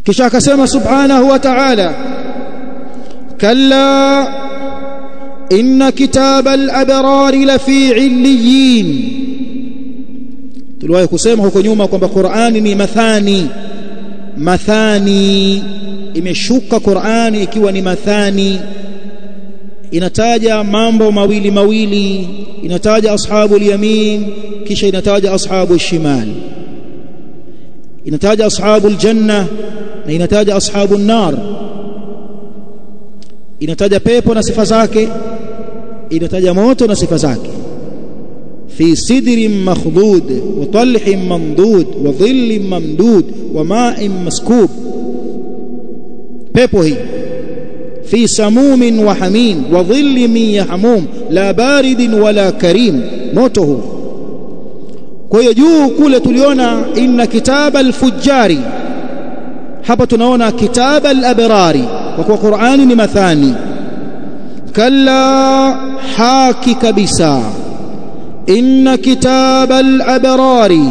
kisha akasema subhanahu wa ta'ala kalla inna kitaba al-abrari lafi 'illiyin tuliwahi kusema huko nyuma kwamba Qur'ani ni mathani mathani imeshuka Qur'ani ikiwa ni mathani inataja mambo mawili mawili inataja ashabu yamin kisha inataja ashabu shimal inataja ashabu aljanna na inataja ashabu nar inataja pepo na sifa zake inataja moto na sifa zake في سدر مخضود وطلح ممدود وظل ممدود وماء مسكوب pepo hii في سموم وحميم وظل من يحموم لا بارد ولا كريم moto huu kwa hiyo juu kule tuliona inna kitaba al-fujjari hapa tunaona kitaba al-abrari kwa kuwa Qur'ani ni mathani kalla haki kabisa inna kitaba al-abrari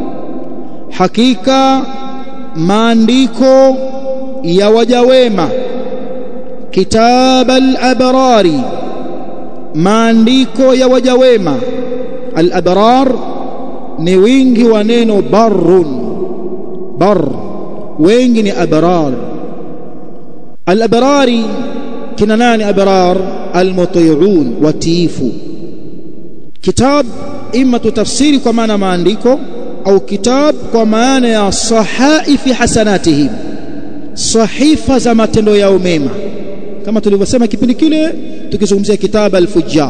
hakika maandiko ya waja wema kitaba al-abrari maandiko ya waja wema al-abrar ni wingi wa neno barrun bar wengi ni abrar al-abrari kina nani abrar al-muti'un watiifu kitab ima tutafsiri kwa maana maandiko au kitab kwa maana ya sahaifi hasanatihim sahifa za matendo yao mema kama tulivyosema kipindi kile tukizungumzia kitab al-fujjar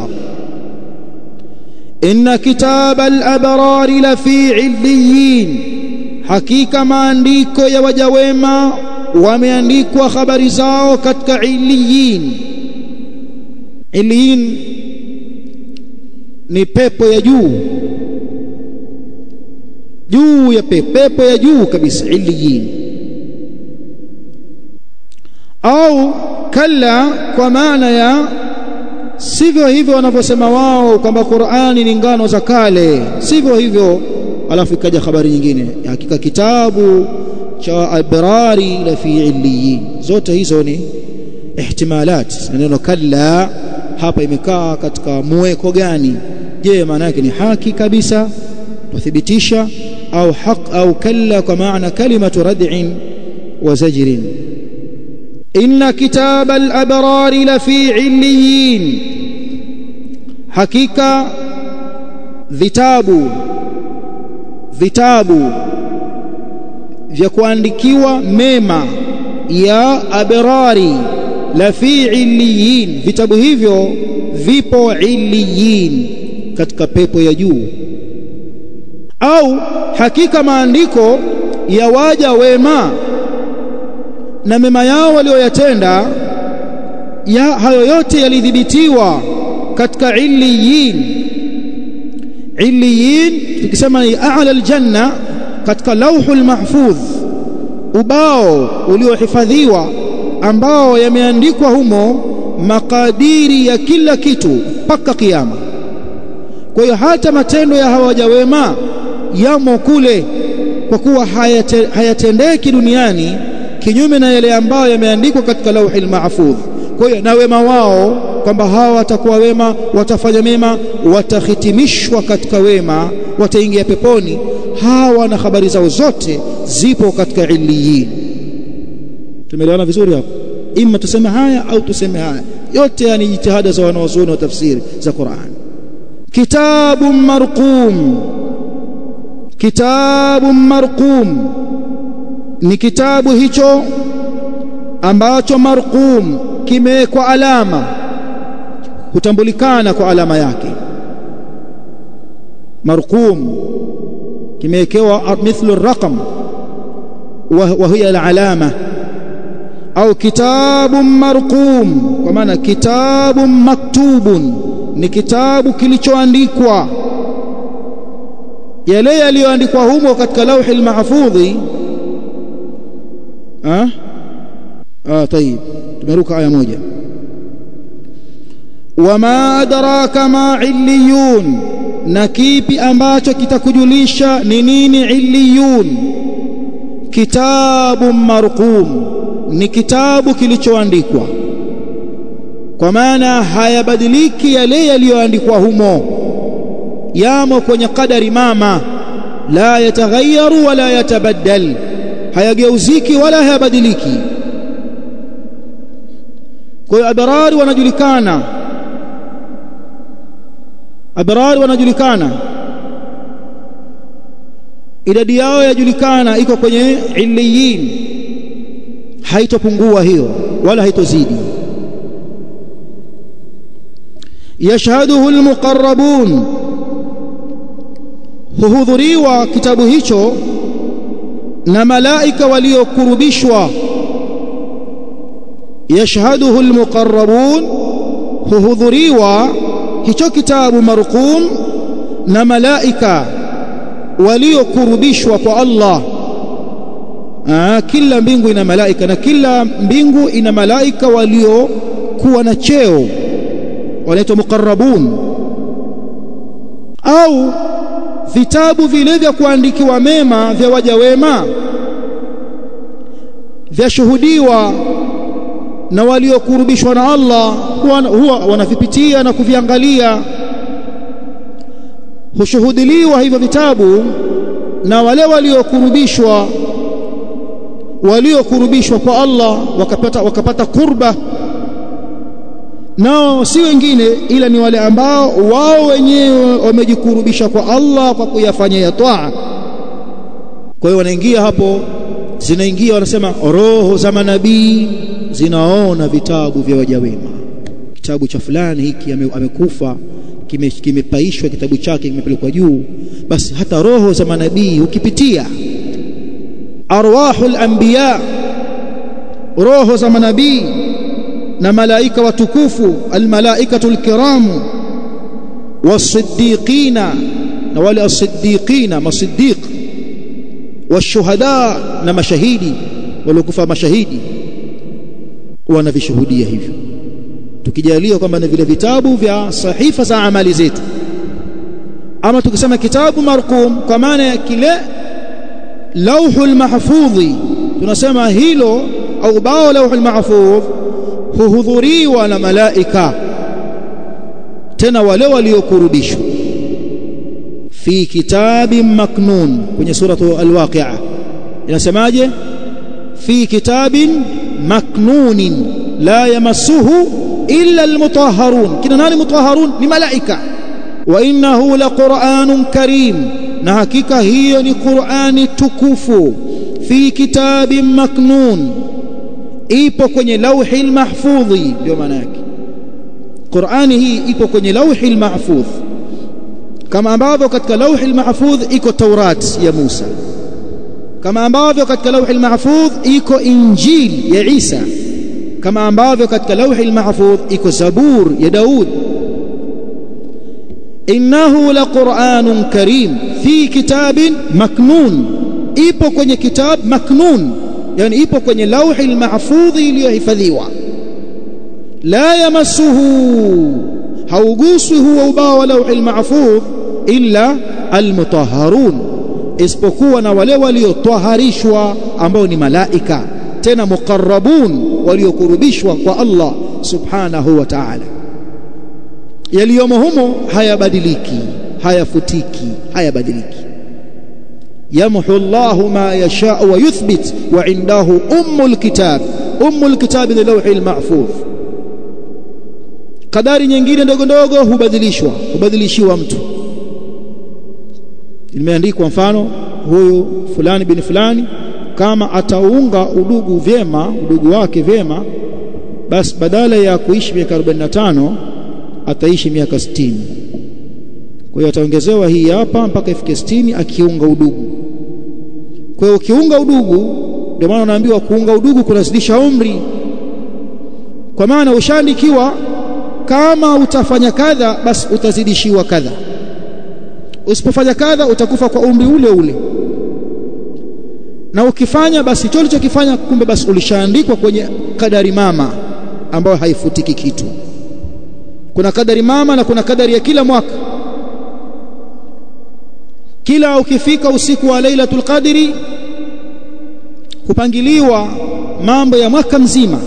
inna kitab al-abrar la fi illiyin hakika maandiko ya waja wema wameandikwa habari zao katika illiyin illiyin ni pepo ya juu juu ya pepo pepo ya juu kabisa illiyin au kalla kwa maana ya sivyo hivyo wanavyosema wao kwamba Qur'ani ni ngano za kale sivyo hivyo alafu ikaja habari nyingine hakika kitabu cha abrari la fi illiyin zote hizo ni ihtimalat neno kalla hapa imekaa katika muweko gani je maana yake ni haki kabisa tuthibitisha au haq au kalla kwa maana kalimatu rad'in wa zajrin inna kitaba al-abrar la fi illiyin hakika vitabu vitabu vya kuandikiwa mema ya abrari la fi illiyin vitabu hivyo vipo illiyin katika pepo ya juu au hakika maandiko ya waja wema na mema yao walioyatenda ya hayo yote yalidhibitiwa katika illiyin illiyin tukisema ni a'la aljanna katika lauhul mahfudh ubao uliohifadhiwa ambao yameandikwa humo makadiri ya kila kitu mpaka kiyama kwa hiyo hata matendo ya hawaja wema yamo kule kwa kuwa hayate, hayatendeki duniani kinyume na yale ambayo yameandikwa katika lauhil mahfudh kwa hiyo na wema wao kwamba hawa watakuwa wema watafanya mema watahitimishwa katika wema wataingia peponi hawa na habari zao zote zipo katika illiyin tumeelewana vizuri hapo ima tuseme haya au tuseme haya yote yani jitihada za wanawazuoni wa tafsiri za Qur'an kitabun marqum kitabun marqum ni kitabu hicho ambacho marqum kimewekwa alama hutambulikana kwa alama yake marqum kimewekewa mithlu raqam wa hiya al-alama au kitabun marqum kwa maana kitabun maktubun ni kitabu kilichoandikwa yale yaliyoandikwa humo katika lauhi al-mahfudhi ah ah tayib tumeruka aya moja wama adraka ma illiyun na kipi ambacho kitakujulisha ni nini illiyun kitabu marqum ni kitabu kilichoandikwa kwa maana hayabadiliki yale yaliyoandikwa humo yamo kwenye kadari mama la yataghayyaru wala yatabaddal hayageuziki wala hayabadiliki kwa hiyo abrari wanajulikana abrari wanajulikana idadi yao yajulikana iko kwenye illiyin haitopungua hiyo wala haitozidi yashhaduhu almuqarrabun huhudhuriwa kitabu hicho na malaika waliokurubishwa yashhaduhu almuqarrabun huhudhuriwa hicho kitabu marqum na malaika waliokurubishwa kwa Allah Aa, kila mbingu ina malaika na kila mbingu ina malaika waliokuwa na cheo wanaitwa muqarrabun au vitabu vile vya kuandikiwa mema vya waja wema vyashuhudiwa na waliokurubishwa na Allah huwa, huwa wanavipitia na kuviangalia hushuhudiliwa hivyo vitabu na wale waliokurubishwa waliokurubishwa kwa Allah wakapata wakapata kurba nao si wengine ila ni wale ambao wao wenyewe wamejikurubisha kwa Allah kwa kuyafanya ya taa kwa hiyo wanaingia hapo zinaingia wanasema roho za manabii zinaona vitabu vya waja wema kitabu cha fulani hiki amekufa kimepaishwa kime kitabu chake kimepelekwa juu basi hata roho za manabii ukipitia arwahul anbiya roho za manabii na malaika watukufu almalaikatul kiramu wasiddiqina na wale asiddiqina masiddiq washuhada na mashahidi waliokufa mashahidi wanavishuhudia hivyo tukijalia kwamba ni vile vitabu vya sahifa za amali zetu ama tukisema kitabu marqum kwa maana ya kile lauhul mahfudhi tunasema hilo au bao lauhul mahfudh huhudhuriwa na malaika tena wale waliokurubishwa fi kitabin maknun kwenye suratu alwaqi'a inasemaje fi kitabin maknunin la yamassuhu illa almutahharun kina nani mutahharun ni malaika wa innahu laqur'anun karim na hakika hiyo ni qur'ani tukufu fi kitabin maknun ipo kwenye lauhi mahfudhi ndio maana yake Qur'ani hii ipo kwenye lauhi mahfudh kama ambavyo katika lauhi mahfudh iko Taurat ya Musa kama ambavyo katika lauhi mahfudh iko Injili ya Isa kama ambavyo katika lauhi mahfudh iko Zabur ya Daud innahu laqur'anun karim fi kitabin maknun ipo kwenye kitab maknun yani ipo kwenye lauhi mahfudhi iliyohifadhiwa la yamassuhu hauguswi huwa ubao wa lauhi mahfudh illa almutahharun isipokuwa na wale waliotwaharishwa ambao ni malaika tena muqarrabun waliokurubishwa kwa Allah subhanahu wa ta'ala yaliyomo humo hayabadiliki hayafutiki hayabadiliki يمحو الله ما يشاء ويثبت وعنده أم الكتاب أم الكتاب للوح المحفوظ kadari nyingine ndogo ndogo hubadilishwa hubadilishiwa mtu imeandikwa mfano huyu fulani bin fulani kama ataunga udugu vyema udugu wake vyema basi badala ya kuishi miaka 45 ataishi miaka 60 kwa hiyo ataongezewa hii hapa mpaka ifike 60 akiunga udugu kwa hiyo ukiunga udugu ndio maana unaambiwa kuunga udugu kunazidisha umri kwa maana ushaandikiwa kama utafanya kadha basi utazidishiwa kadha usipofanya kadha utakufa kwa umri ule ule na ukifanya basi hicho ulichokifanya kumbe basi ulishaandikwa kwenye kadari mama ambayo haifutiki kitu kuna kadari mama na kuna kadari ya kila mwaka kila ukifika usiku wa lailatul qadri kupangiliwa mambo ya mwaka mzima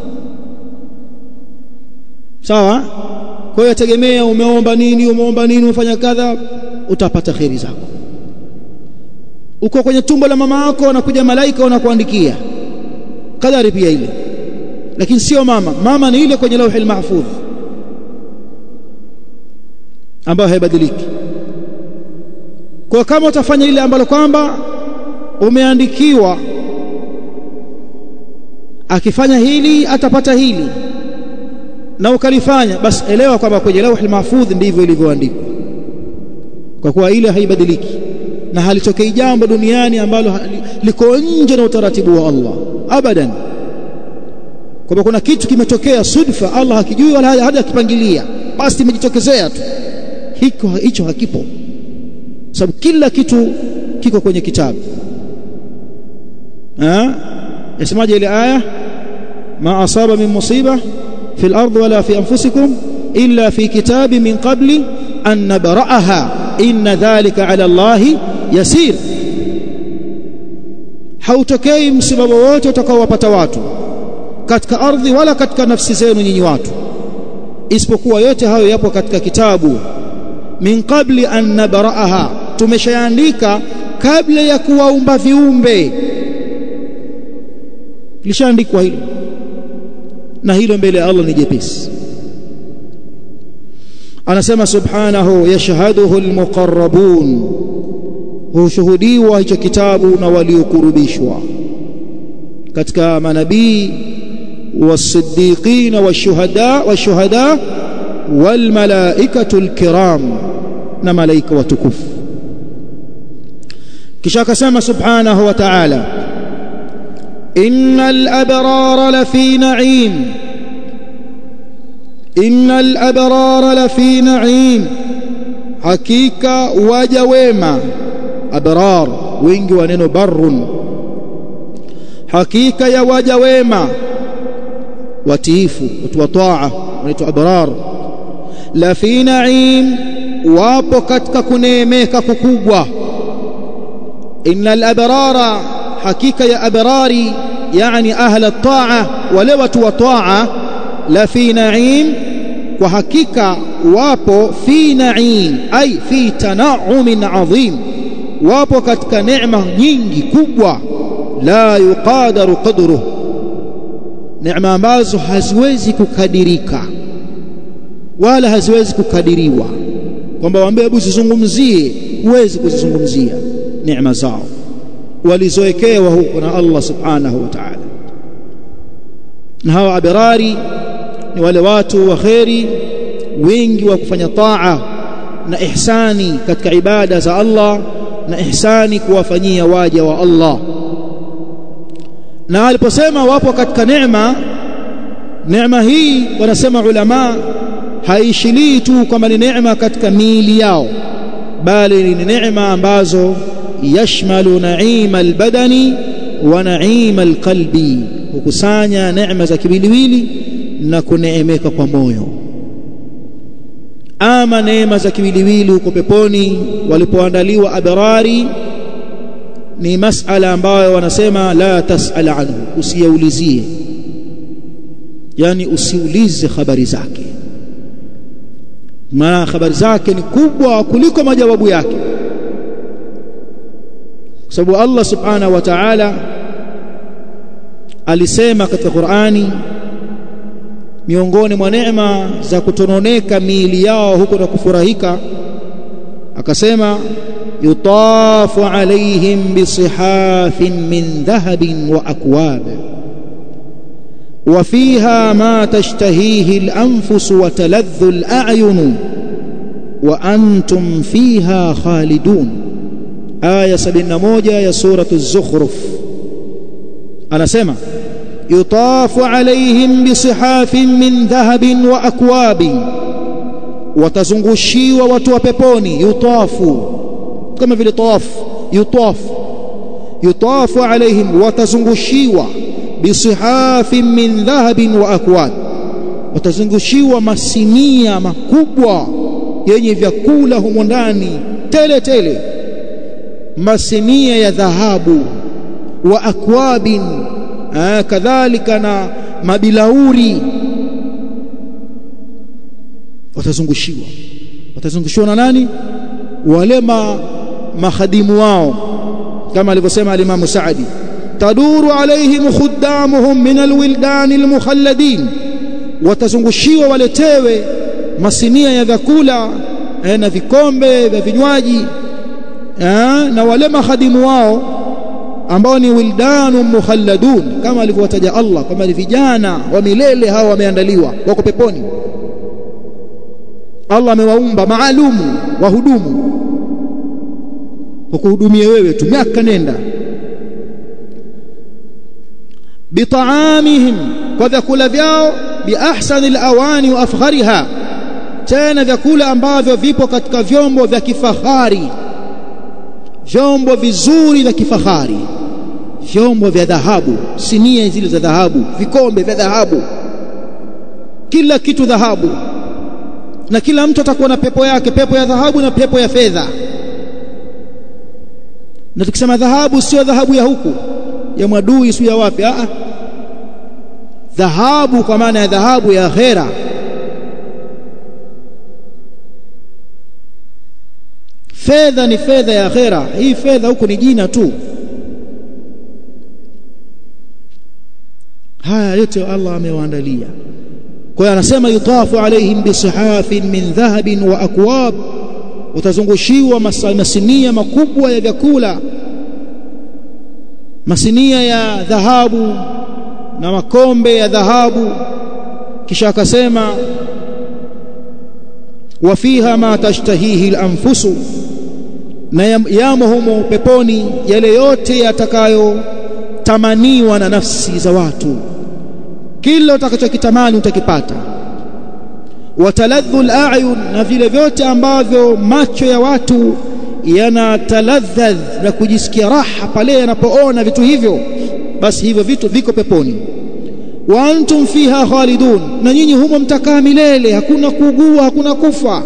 sawa kwa hiyo tegemea umeomba nini umeomba nini umefanya kadha utapata kheri zako uko kwenye tumbo la mama yako wanakuja malaika wanakuandikia kadari pia ile lakini sio mama mama ni ile kwenye lauhil mahfudh ambayo haibadiliki kwa kama utafanya ile ambalo kwamba umeandikiwa akifanya hili atapata hili na ukalifanya basi elewa kwamba kwenye lauhil mahfudh ndivyo ilivyoandikwa kwa kuwa ile haibadiliki na halitokei jambo duniani ambalo liko nje na utaratibu wa Allah abadan kwamba kuna kitu kimetokea sudfa Allah hakijui wala hajakipangilia basi imejitokezea tu hiko hicho hakipo sababu kila kitu kiko kwenye kitabu ah yasemaje ile aya ma asaba min musiba fi al-ard wala fi anfusikum illa fi kitabi min qabli an nabra'aha inna dhalika ala Allah yasir hautokei msiba wowote utakaowapata watu katika ardhi wala katika nafsi zenu nyinyi watu isipokuwa yote hayo yapo katika kitabu min qabli an nabra'aha tumeshaandika kabla ya kuwaumba viumbe lishaandikwa hilo na hilo mbele ya Allah ni jepesi anasema subhanahu yashhaduhu almuqarrabun hushuhudiwa hicho kitabu na waliokurubishwa katika manabii والصديقين والشهداء والشهداء والملائكة الكرام نملائكة وتكف كشاك سما سبحانه وتعالى إن الأبرار لفي نعيم إن الأبرار لفي نعيم حقيقة وجويما أبرار وينجي ونينو بر حقيقة يا وجويما watiifu watu wa taa wanaitwa abrar la fi naim wapo katika kuneemeka kukubwa innal abrara hakika ya abrari yani ahla taa wale watu wa taa la fi naim kwa hakika wapo fi naim ay fi tanaumin adhim wapo katika neema nyingi kubwa la yuqadaru qadruhu neema ambazo haziwezi kukadirika wala haziwezi kukadiriwa kwamba waambie hebu zizungumzie huwezi kuzizungumzia neema zao walizowekewa huko na Allah subhanahu wa ta'ala na hawa abirari ni wale watu wa kheri wengi wa kufanya taa na ihsani katika ibada za Allah na ihsani kuwafanyia waja wa Allah na aliposema wapo katika neema neema hii wanasema ulama haishilii tu kwamba ni neema katika miili yao bali ni neema ambazo yashmalu naima albadani wa naima alqalbi hukusanya neema za kiwiliwili na kuneemeka kwa moyo ama neema za kiwiliwili huko peponi walipoandaliwa abrari ni masala ambayo wanasema la tasal anhu usiyaulizie yani usiulize habari zake maana habari zake ni kubwa kuliko majawabu yake kwa sababu Allah subhanahu wa ta'ala alisema katika Qur'ani miongoni mwa neema za kutononeka miili yao huko na kufurahika akasema يطاف عليهم بصحاف من ذهب وأكواب وفيها ما تشتهيه الأنفس وتلذ الأعين وأنتم فيها خالدون آية سبنا موجة يا سورة الزخرف أنا سمع يطاف عليهم بصحاف من ذهب وأكواب وتزنغشي وتوببوني يطافوا kama vile tawaf yutaf yutafu alaihim watazungushiwa bisihafin min dhahabin wa akwad watazungushiwa masinia makubwa yenye vyakula humo ndani tele tele masinia ya dhahabu wa akwabin eh, kadhalika na mabilauri watazungushiwa watazungushiwa na nani wale ma, mahadimu wao kama alivyosema alimamu Saadi taduru alaihim khuddamuhum min alwildani almukhalladin watazungushiwa waletewe masinia ya vyakula eh, na vikombe vya vinywaji eh, na wale mahadimu wao ambao ni wildanu mukhalladun kama alivyowataja Allah kama ni vijana wa milele hawa wameandaliwa wako peponi Allah amewaumba maalumu wahudumu wakuhudumie wewe tu miaka nenda bitaamihim kwa vyakula vyao biahsani alawani wa afghariha tena vyakula ambavyo vipo katika vyombo vya kifahari vyombo vizuri vya kifahari vyombo vya dhahabu sinia zile za dhahabu vikombe vya dhahabu kila kitu dhahabu na kila mtu atakuwa na pepo yake pepo ya dhahabu na pepo ya fedha na tukisema dhahabu sio dhahabu ya huku ya mwadui sio ya wapi a dhahabu kwa maana ya dhahabu ya akhera fedha ni fedha ya akhera hii fedha huku ni jina tu haya yote Allah amewaandalia kwa hiyo anasema yutafu alaihim bisihafin min dhahabin wa akwab utazungushiwa masinia makubwa ya vyakula masinia ya dhahabu na makombe ya dhahabu kisha akasema wa fiha ma tashtahihi al-anfusu na yamo humo peponi yale yote yatakayotamaniwa na nafsi za watu kila utakachokitamani utakipata wataladhu al-a'yun na vile vyote ambavyo macho ya watu yanataladhadh na kujisikia raha pale yanapoona vitu hivyo basi hivyo vitu viko peponi wa antum fiha khalidun na nyinyi humo mtakaa milele hakuna kuugua hakuna kufa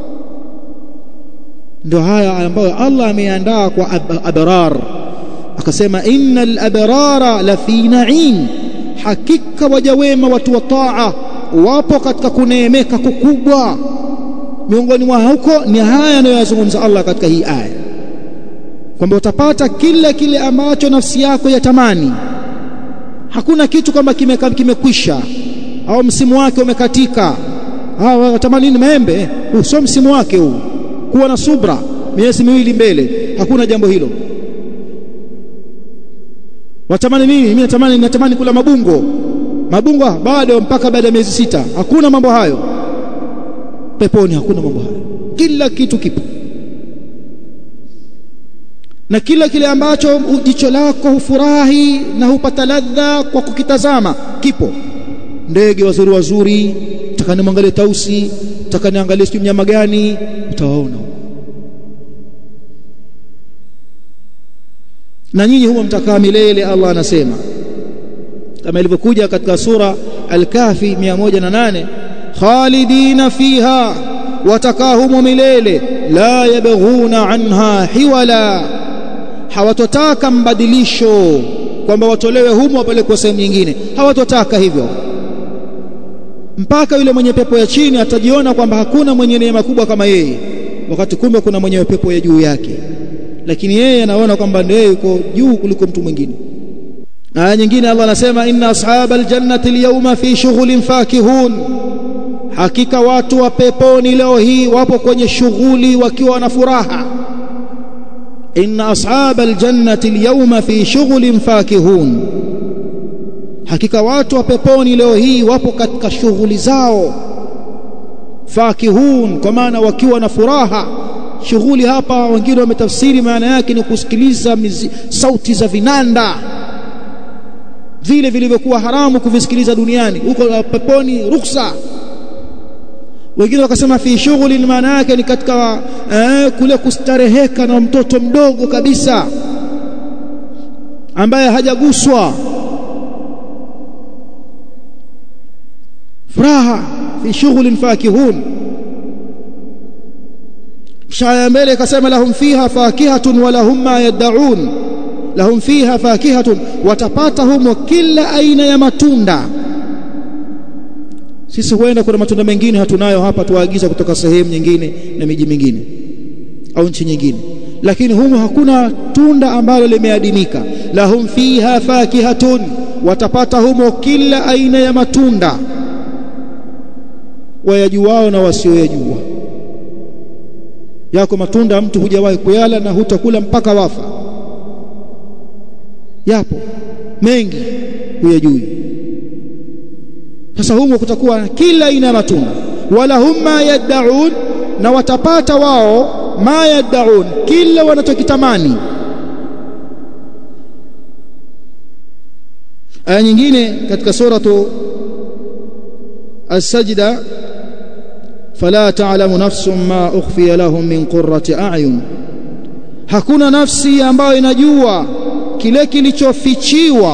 ndio haya ambayo Allah ameandaa kwa abrar akasema innal abrara la fi na'im hakika waja wema watu wa taa wapo katika kuneemeka kukubwa miongoni mwa huko ni haya anayozungumza Allah katika hii aya kwamba utapata kila kile ambacho nafsi yako yatamani hakuna kitu kwamba kimekwisha kime au msimu wake umekatika au watamani nini maembe huu sio msimu wake huu kuwa na subra miezi miwili mbele hakuna jambo hilo watamani nini mimi natamani natamani kula mabungo mabungo bado mpaka baada ya miezi sita hakuna mambo hayo peponi hakuna mambo hayo kila kitu kipo na kila kile ambacho jicho lako hufurahi na hupata ladha kwa kukitazama kipo ndege wazuri wazuri takani mwangalie tausi takani angalie sijui mnyama gani utawaona na nyinyi huwa mtakaa milele Allah anasema kama ilivyokuja katika sura al-Kahfi 108 khalidina fiha watakaa humo milele la yabghuna anha hiwala hawatotaka mbadilisho kwamba watolewe humo wapelekwe sehemu nyingine hawatotaka hivyo mpaka yule mwenye pepo ya chini atajiona kwamba hakuna mwenye neema kubwa kama yeye wakati kumbe kuna mwenye pepo ya juu yake lakini yeye anaona kwamba ndiye yuko juu kuliko mtu mwingine aya nyingine Allah anasema inna ashabal jannati alyawma fi shughulin fakihun hakika watu wa peponi leo hii wapo kwenye shughuli wakiwa na furaha inna ashabal jannati alyawma fi shughulin fakihun hakika watu wa peponi leo hii wapo katika shughuli zao fakihun kwa maana wakiwa na furaha shughuli hapa wengine wametafsiri maana yake ni kusikiliza mizi, sauti za vinanda vile vilivyokuwa haramu kuvisikiliza duniani huko peponi ruksa wengine wakasema fi shughuli maana yake ni katika eh, kule kustareheka na mtoto mdogo kabisa ambaye hajaguswa furaha fi shughulin fakihun shaya mbele ikasema lahum fiha fakihatun wa lahum ma yad'un lahum fiha fakihatun watapata humo kila aina ya matunda sisi huenda kuna matunda mengine hatunayo hapa tuwaagiza kutoka sehemu nyingine na miji mingine au nchi nyingine lakini humo hakuna tunda ambalo limeadimika lahum fiha fakihatun watapata humo kila aina ya matunda wayajuao na wasioyajua yako matunda mtu hujawahi kuyala na hutakula mpaka wafa yapo mengi huyajui sasa humo kutakuwa kila aina ya matunda wala hum ma yad'un na watapata wao ma yad'un kila wanachokitamani aya nyingine katika suratu as-sajda fala ta'lamu nafsun ma ukhfiya lahum min qurrati a'yun hakuna nafsi ambayo inajua kile kilichofichiwa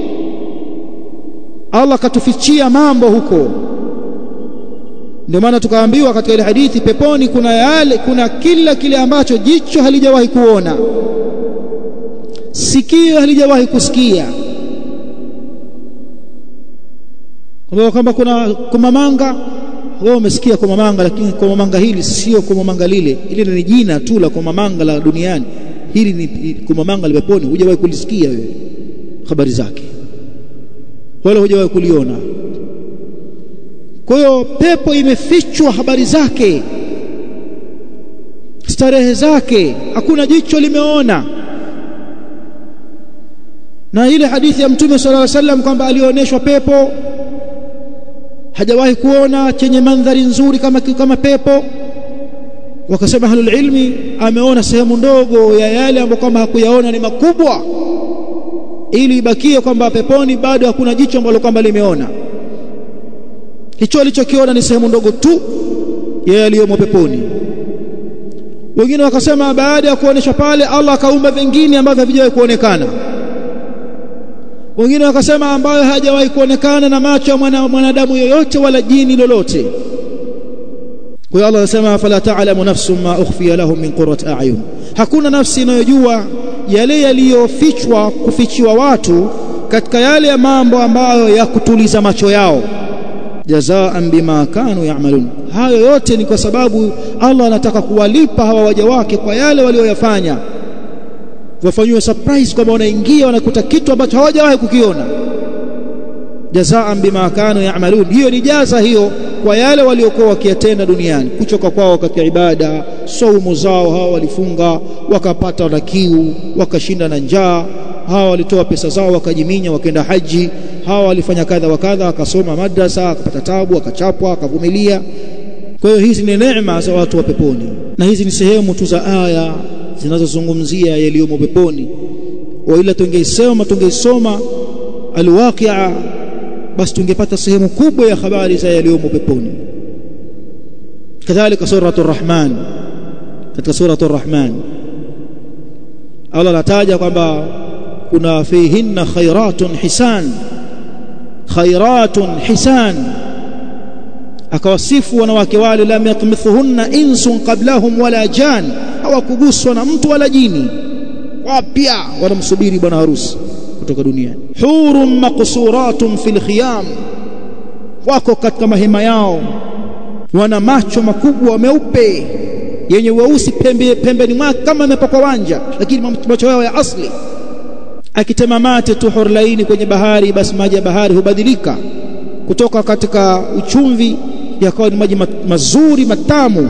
Allah katufichia mambo huko ndio maana tukaambiwa katika ile hadithi peponi kuna yale kuna kila kile ambacho jicho halijawahi kuona sikio halijawahi kusikia kwa kwamba kuna kumamanga wewe umesikia kumamanga lakini kumamanga hili sio kumamanga lile ile ni jina tu la kumamanga la duniani hili ni kumamanga la peponi hujawahi kulisikia wewe habari zake wala hujawahi kuliona kwa hiyo pepo imefichwa habari zake starehe zake hakuna jicho limeona na ile hadithi ya mtume sallallahu alaihi wasallam kwamba alioneshwa pepo hajawahi kuona chenye mandhari nzuri kama kama pepo wakasema ahlul ilmi ameona sehemu ndogo ya yale ambayo kwamba hakuyaona ni makubwa ili ibakie kwamba peponi bado hakuna jicho ambalo kwamba limeona hicho alichokiona ni sehemu ndogo tu ya yaliyomo peponi wengine wakasema baada ya kuonesha pale Allah akaumba vingine ambavyo havijawahi kuonekana wengine wakasema ambayo hajawahi kuonekana na macho ya mwana, mwanadamu yoyote wala jini lolote kwa hiyo Allah anasema fala ta'lamu nafsun ma ukhfiya lahum min qurrati a'yun hakuna nafsi inayojua yale yaliyofichwa kufichiwa watu katika yale ya mambo ambayo ya kutuliza macho yao jazaan bima kanu ya'malun hayo yote ni kwa sababu Allah anataka kuwalipa hawa waja wake kwa yale walioyafanya wafanywe surprise kwamba wanaingia wanakuta kitu ambacho hawajawahi kukiona jazaan bima kanu ya'malun hiyo ni jaza hiyo kwa yale waliokuwa wakiyatenda duniani kuchoka kwao katika ibada saumu zao hawa walifunga wakapata na kiu wakashinda na njaa hawa walitoa pesa zao wakajiminya wakaenda haji hawa walifanya kadha wa kadha wakasoma madrasa akapata tabu akachapwa akavumilia kwa hiyo hizi ni neema za watu wa peponi na hizi ni sehemu tu za aya zinazozungumzia yaliyomo peponi wa ila tungeisoma tungeisoma alwaqia basi tungepata sehemu kubwa ya habari za yaliyomo peponi kadhalika suratul rahman katika suratul rahman Allah anataja kwamba kuna fihinna khairatun hisan khairatun hisan akawasifu wanawake wale lam yatmithuhunna insun qablahum wala jan hawakuguswa na mtu wala jini wapya wanamsubiri bwana harusi kutoka duniani hurun maqsuratun fil khiyam wako katika mahema yao wana macho makubwa meupe yenye weusi pembe pembeni mwake kama amepakwa wanja lakini macho yao ya asli akitema mate tu hurlaini kwenye bahari basi maji ya bahari hubadilika kutoka katika uchumvi yakawa ni maji mazuri matamu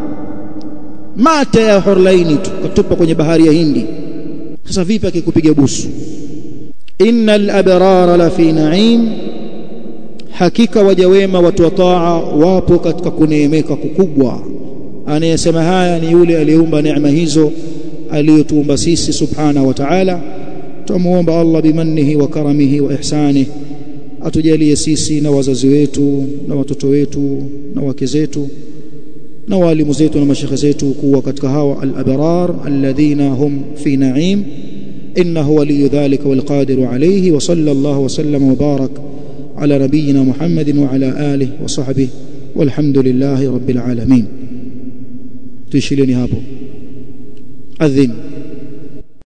mate ya hurlaini tu katupa kwenye bahari ya Hindi sasa vipi akikupiga busu innal abrara la fi na'im hakika waja wema watu wa taa wapo katika kuneemeka kukubwa anayesema haya ni yule aliyeumba neema hizo aliyotuumba sisi subhanahu wa ta'ala tumuomba Allah bimannihi wa karamihi wa ihsanihi atujalie sisi na wazazi wetu na watoto wetu na wake zetu na walimu zetu na mashekhe zetu kuwa katika hawa al-abrar alladhina hum fi na'im innahu waliyu dhalika wal qadiru alayhi wa sallallahu wa sallama wa barak ala nabiyyina Muhammadin wa ala alihi wa sahbihi walhamdulillahi rabbil alamin tuishilieni hapo adhin